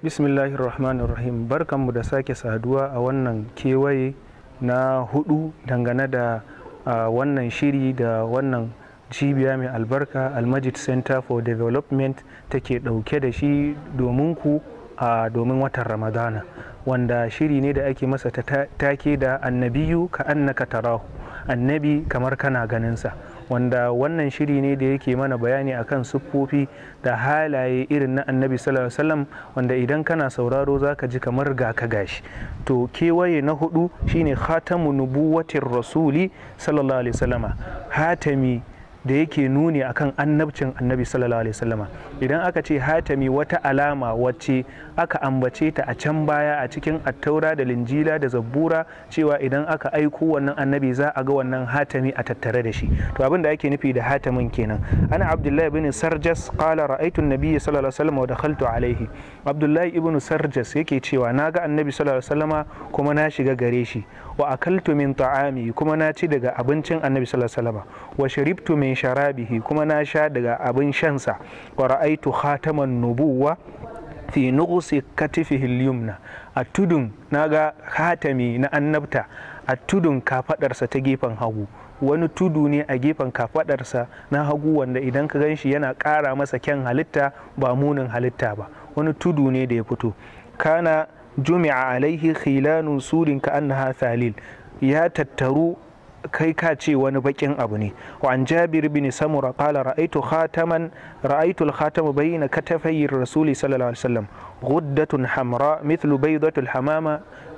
bismillahir rahmanir rahim barkanmu da sake saduwa a wannan kewaye na hudu dangane da uh, wannan shiri da wannan cibiya mai albarka almajid center for development take dauke da shi domin ku a uh, domin watan ramadana wanda shiri ne da ake masa take da annabiyu ka annaka tarahu annabi kamar kana ganinsa wanda wannan shiri ne da yake mana bayani akan siffofi da halaye irin na annabi sallallahu alaihi wasallam wanda idan kana sauraro zaka ji kamar ga ka gashi to kewaye na hudu shine khatamu nubuwatir rasuli sallallahu alaihi wasallama hatami da yake nuni akan annabcin annabi sallallahu alaihi wasallama idan aka ce hatami wata alama wacce aka ambace ta a can baya a cikin attaura da linjila da zabbura cewa idan aka aiko wannan annabi za a ga wannan hatami a tattare da shi to abin da ake nufi da hatamin kenan ana abdullahi ibn sarjas qala ra'aytu an-nabiy sallallahu alaihi wasallam wa dakhaltu alaihi abdullahi ibn sarjas yake cewa na ga annabi sallallahu alaihi wasallama kuma na shiga gare shi wa akaltu min ta'ami kuma na ci daga abincin annabi sallallahu alaihi wasallama wa sharibtu min sharabihi kuma na sha daga abin shansa wa ra'aitu khataman nubuwa fi nuqsi katifihi al-yumna a tudun naga hatami na annabta a tudun kafadarsa ta gefen hagu wani tudu ne a gefen kafadarsa na hagu wanda idan ka ganshi yana ƙara masa kyan halitta ba munin halitta ba wani tudu ne da ya fito kana jumi'a alaihi khilanu surin ka annaha thalil ya tattaru kai ka ce wani bakin abu ne wa an jabir bin samura qala ra'aytu khataman ra'aytu al-khatama bayna katafay rasuli sallallahu alaihi wasallam ghuddatun hamra mithlu baydatu al-hamama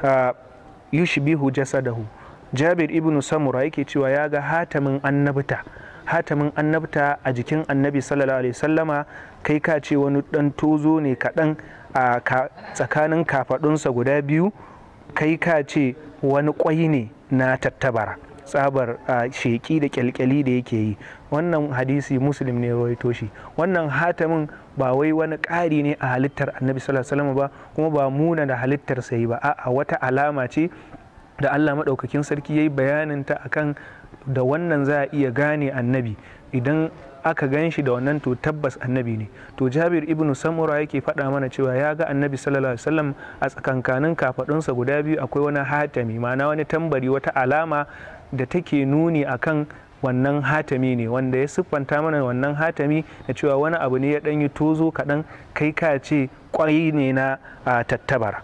yushbihu jasadahu jabir ibn samura yake cewa ya ga hatamin annabta hatamin annabta a jikin annabi sallallahu alaihi wasallama kai ka ce wani dan tozo ne kaɗan a tsakanin kafadunsa guda biyu kai ka ce wani kwai ne na tattabara tsabar sheƙi da kyalkyali da yake yi wannan hadisi muslim ne rawaito shi wannan hatamin ba wai wani ƙari ne a halittar annabi sallallahu alaihi ba kuma ba muna da halittar sai ba a'a wata alama ce da Allah maɗaukakin sarki ya yi bayaninta akan da wannan za a iya gane annabi idan aka gan shi da wannan to tabbas annabi ne to jabir ibnu samura yake faɗa mana cewa ya ga annabi sallallahu alaihi wasallam a tsakankanin kafaɗunsa guda biyu akwai wani hatami ma'ana wani tambari wata alama da take nuni akan wannan hatami ne wanda ya siffanta mana wannan hatami da cewa wani abu ne ya ɗan yi tozo kaɗan kai ka ce ƙwai ne na tattabara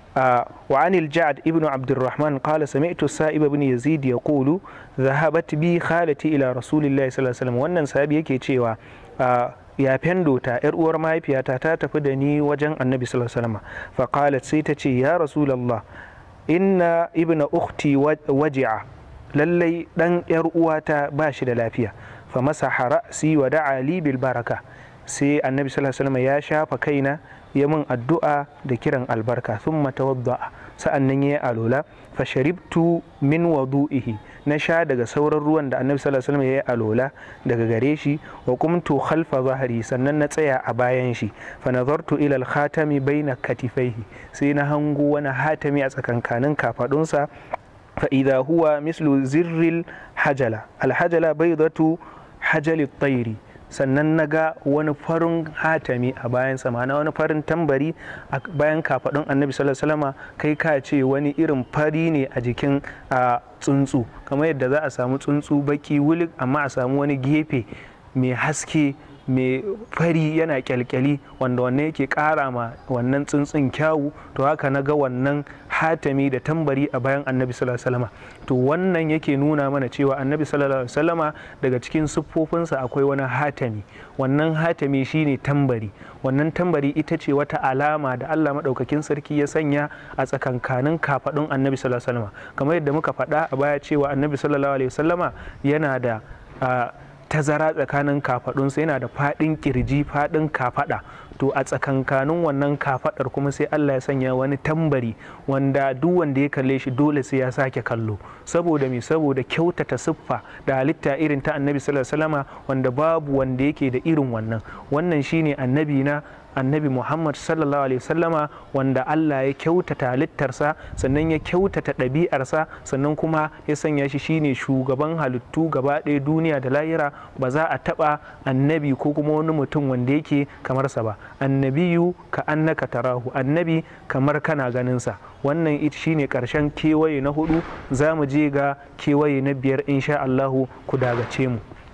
وعن الجعد ابن عبد الرحمن قال سمعت السائب بن يزيد يقول ذهبت بي خالتي إلى رسول الله صلى الله عليه وسلم wannan sahabi yake cewa ya fendo ta yar uwar mahaifiyata ta tafi da ni wajen annabi sallallahu alaihi wasallam fa qalat sai ta ce ya rasulullah inna ibna ukhti waji'a lallai dan yar uwata ba shi da lafiya fa masaha ra'si wa da'a li bil baraka sai annabi sallallahu alaihi wasallam ya shafa kaina ya min addu'a da kiran albarka sun matawadda'a sa'an nan ya yi alola fa sharibtu min wadu'ihi na sha daga sauran ruwan da annabi sallallahu alaihi wasallam ya yi alola daga gare shi wa kumtu khalfa zahari sannan na tsaya a bayan shi fa nazartu ila al-khatami baina katifaihi sai na hango wani hatami a tsakankanin kafadunsa fa idha huwa mislu zirril hajala al-hajala baydatu hajali at-tayri sannan na ga wani farin hatami a bayan ma'ana wani farin tambari a bayan kafaɗin annabi sallallahu kai ka ce wani irin fari ne a jikin tsuntsu kamar yadda za a samu tsuntsu baki wulik amma a samu wani gefe mai haske mai fari yana kyalkyali wanda wannan yake kara ma wannan tsuntsun kyawu to haka na ga wannan hatami da tambari a bayan annabi sallallahu alaihi to wannan yake nuna mana cewa annabi sallallahu alaihi daga cikin siffofinsa akwai wani hatami wannan hatami shine tambari wannan tambari ita ce wata alama da Allah madaukakin sarki ya sanya a tsakankanin kafadun annabi sallallahu alaihi kamar yadda muka faɗa a baya cewa annabi sallallahu alaihi wasallama yana da tazara tsakanin kafadunsa yana da faɗin kirji faɗin kafaɗa to a tsakankanin wannan kafaɗar kuma sai Allah ya sanya wani tambari wanda duk wanda ya kalle shi dole sai ya sake kallo saboda me saboda kyautata siffa da halitta irin ta annabi sallallahu alaihi wasallama wanda babu wanda yake da irin wannan wannan shine annabi na annabi muhammad sallallahu alaihi wasallama wanda allah ya kyautata halittarsa sannan ya kyautata ɗabi'arsa sannan kuma ya sanya shi shine shugaban halittu gaba ɗaya duniya da lahira ba za a taɓa annabi ko kuma wani mutum wanda yake kamar sa ba annabiyu ka annaka tarahu annabi kamar kana ganinsa wannan ita shine karshen kewaye na hudu za mu je ga kewaye na biyar insha Allahu ku dagace mu